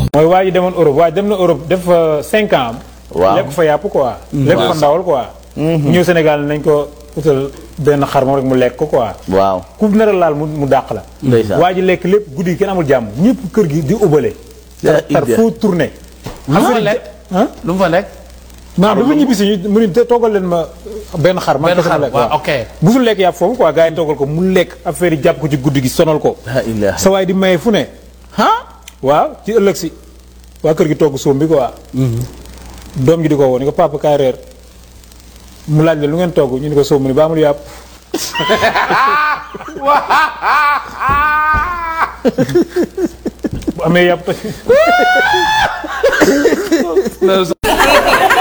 Sénégal.com. mooy waa ji demoon Europe waa ji dem na Europe def fa cinq ans. Waaw. lekk fa yàpp quoi. lekk fa ndawal quoi. ñëw Sénégal nañ ko utal benn xar moom rek mu lekk ko quoi. waaw ku nar a laal mu mu dàq la. Ndeysaan. waa ji lekk lépp guddi gi kenn amul jàmm ñëpp kër gi di ubale. yaa tar tar idda. foo tourné. lu mu fa lekk ah lu mu fa lekk maanaam dafa ñibbi si ñu mu ni te toogal leen ma benn xar. man benn kese ma xar lekk waaw waaw. ok musul lekk yàpp foofu quoi gars yi toogal ko mu lekk affaire yi jàpp ko ci guddi gi sonal ko. la ilaha sa waay di maye fu ne. ah waaw ci ëllëg si waa kër gi togg soom bi quoi. doom ji di ko woo ni ko papa kaay reer mu laaj la lu ngeen togg ñu ni ko soom mu ni ba amul yàpp. bu amee yàpp.